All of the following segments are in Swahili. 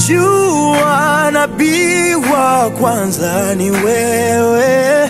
Najua nabii wa kwanza ni wewe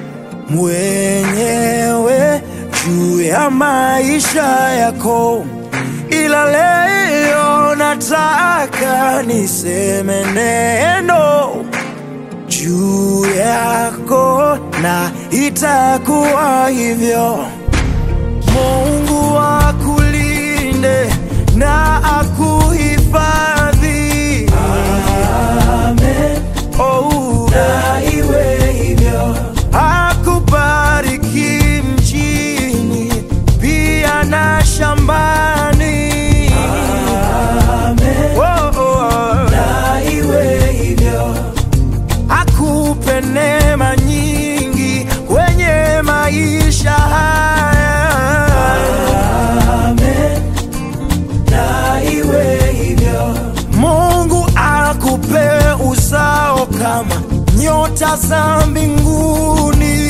mwenyewe juu ya maisha yako, ila leo nataka niseme neno juu yako, na itakuwa hivyo. Mungu akulinde na akuhifadhi. Amen. Oh, na iwe hivyo. Akubariki mjini pia na shambani. Amen. Oh, oh. Na iwe hivyo. Akupe neema nyingi kwenye maisha haya. Amen. Na iwe hivyo. Mungu akupe uzao kama nyota za mbinguni.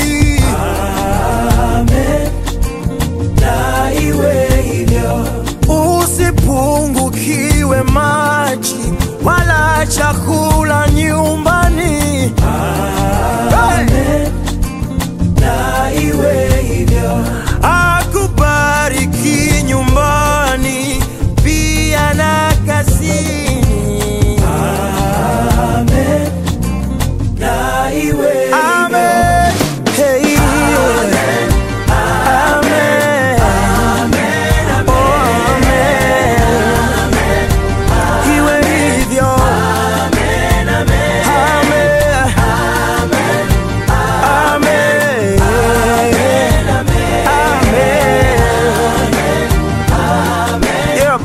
Amen. Na iwe hivyo. Usipungukiwe maji wala chakula nyumbani. Amen. Na iwe hivyo. Akubariki nyumbani pia na kazini. Amen. Na iwe Amen. Hey. Amen. Amen. Oh, amen. Iwe hivyo. Amen. Amen. Amen. Yep.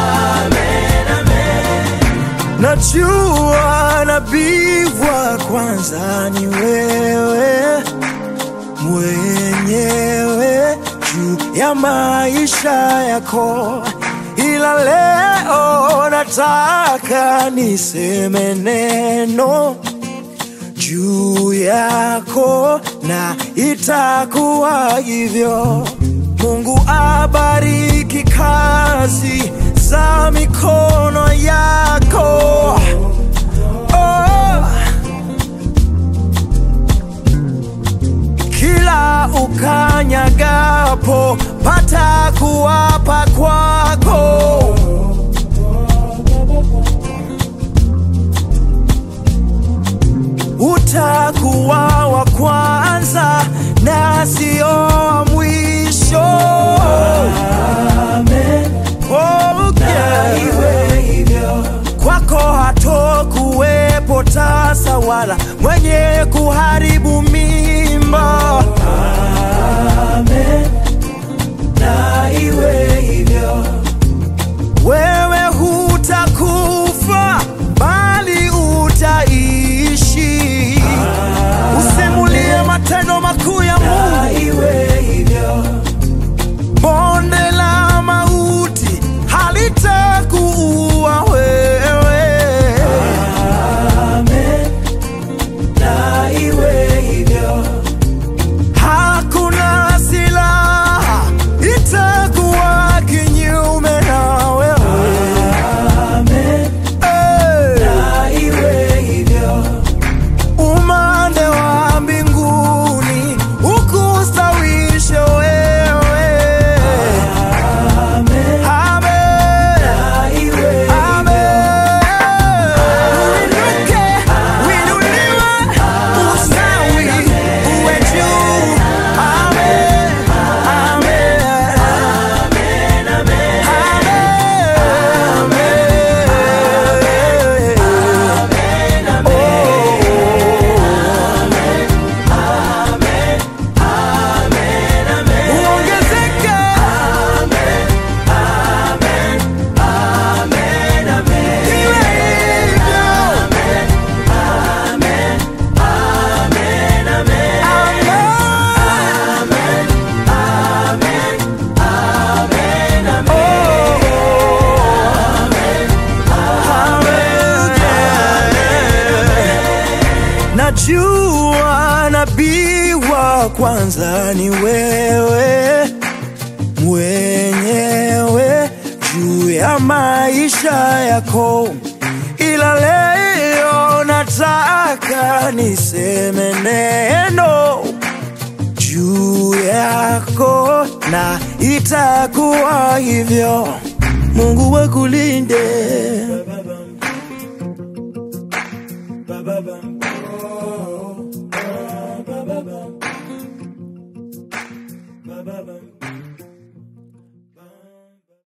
Najua nabii wa kwanza ni wewe mwenyewe juu ya maisha yako, ila leo nataka niseme neno juu yako na itakuwa hivyo. Mungu abariki kazi za mikono yako. Oh. Kila ukanyagapo pata kuwapa kwako. utakuwa wa kwanza na sio wa mwisho. Amen. Oh, yeah. Iwe hivyo. Kwako hatokuwepo tasa wala mwenye kuharibu mimba. Amen. Na iwe hivyo. Wewe hutakufa bali utaishi. Usimulie matendo makuu ya Mungu. Iwe hivyo. Bonde la mauti halitakuua wewe. Amen. Na iwe hivyo. Hakuna silaha itakuwa kinyume na wewe. Amen. Na iwe hivyo. Umande wa mbinguni ukustawishe wewe. Amen. Amen. Na iwe Amen. Uinuke, uinuliwe, ustawi, uwe juu. Amen. Amen. Uongezeke. Iwe hivyo. Amen. Najua nabii wa kwanza ni wewe mwenyewe juu ya maisha yako, ila leo nataka niseme neno juu yako na itakuwa hivyo. Mungu wakulinde